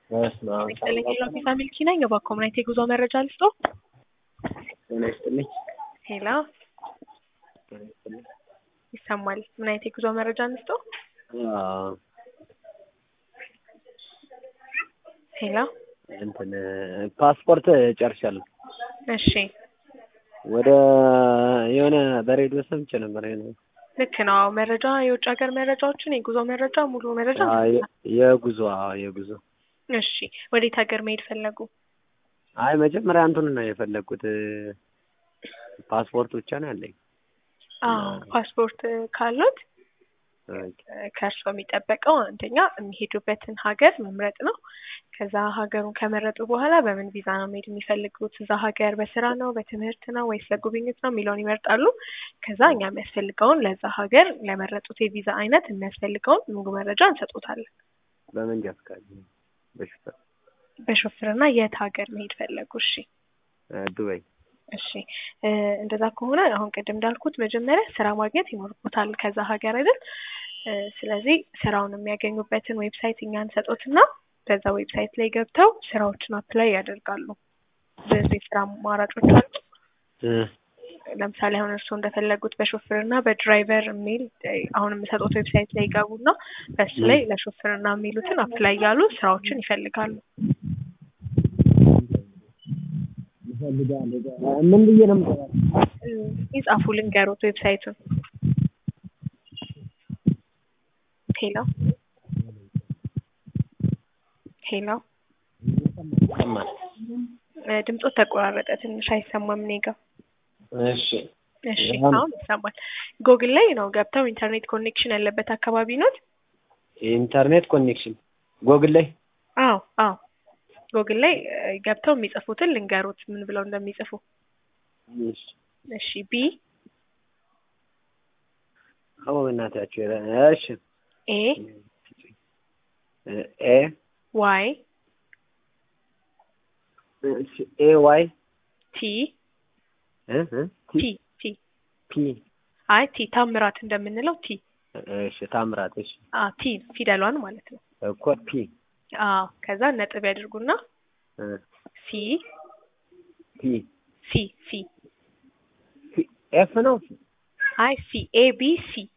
በስመ አብ ይስጥልኝ ሎፊሳ ሚልኪ ነኝ። በኮምናይት የጉዞ መረጃ ልስጦ። ጤና ይስጥልኝ። ሄሎ ጤና ይስጥልኝ። ይሰማል። ምን አይነት የጉዞ መረጃ እንስጦ? አዎ፣ ሄሎ እንትን ፓስፖርት ጨርሻለሁ። እሺ ወደ የሆነ በሬዲዮ ሰምቼ ነበር። ይሄን ልክ ነው። አዎ፣ መረጃ የውጭ ሀገር መረጃዎችን የጉዞ መረጃ ሙሉ መረጃ አዎ፣ የ- የጉዞ አዎ፣ የጉዞ እሺ ወዴት ሀገር መሄድ ፈለጉ? አይ መጀመሪያ አንቱን ነው የፈለግኩት። ፓስፖርት ብቻ ነው ያለኝ። አዎ ፓስፖርት ካሉት ኦኬ። ከእርስዎ የሚጠበቀው አንደኛ የሚሄዱበትን ሀገር መምረጥ ነው። ከዛ ሀገሩን ከመረጡ በኋላ በምን ቪዛ ነው መሄድ የሚፈልጉት? እዛ ሀገር በስራ ነው፣ በትምህርት ነው ወይስ ለጉብኝት ነው የሚለውን ይመርጣሉ። ከዛ እኛ የሚያስፈልገውን ለዛ ሀገር ለመረጡት የቪዛ አይነት የሚያስፈልገውን ሙሉ መረጃ እንሰጡታለን። በመንጃ ፈቃድ በሹፌር በሾፍርና የት ሀገር መሄድ ፈለጉ? እሺ እ ዱባይ እሺ እ እንደዛ ከሆነ አሁን ቅድም እንዳልኩት መጀመሪያ ስራ ማግኘት ይኖርቦታል ከዛ ሀገር አይደል? እ ስለዚህ ስራውን የሚያገኙበትን ዌብሳይት እኛ እንሰጦትና በዛ ዌብሳይት ላይ ገብተው ስራዎችን አፕላይ ያደርጋሉ። ብዙ የስራ አማራጮች አሉ። እ ለምሳሌ አሁን እርስዎ እንደፈለጉት በሾፍርና በድራይቨር የሚል እ አሁን የምሰጡት ዌብሳይት ላይ ይገቡና በሱ ላይ ለሾፍርና የሚሉትን አፕላይ ያሉ ስራዎችን ይፈልጋሉ። ምን ብዬ ነው የምገባው? እ ይጻፉ ልንገሩት ዌብሳይቱን። ሄሎ ሄሎ ይሰማል። እ ድምፆት ተቆራረጠ፣ ትንሽ አይሰማም እኔ ጋ። እሺ እሺ አሁን- አሁን ይሰማል። ጎግል ላይ ነው ገብተው ኢንተርኔት ኮኔክሽን ያለበት አካባቢ ኖት? ኢንተርኔት ኮኔክሽን ጎግል ላይ አዎ አዎ ጎግል ላይ እ ገብተው የሚጽፉትን ልንገሩት ምን ብለው እንደሚጽፉ። እሺ እሺ ቢ አዎ በእናታችሁ ኧረ እሺ ኤ እ ኤ ዋይ እሺ ኤ ዋይ ቲ እ እ ቲ ቲ ፒ አይ ቲ ታምራት እንደምንለው ቲ እሺ ታምራት እሺ አ ቲ ፊደሏን ማለት ነው። እኮ ፒ አዎ ከዛ ነጥብ ያድርጉና እ ሲ ፒ ሲ ሲ ፒ ኤፍ ነው አይ ሲ ኤ ቢ ሲ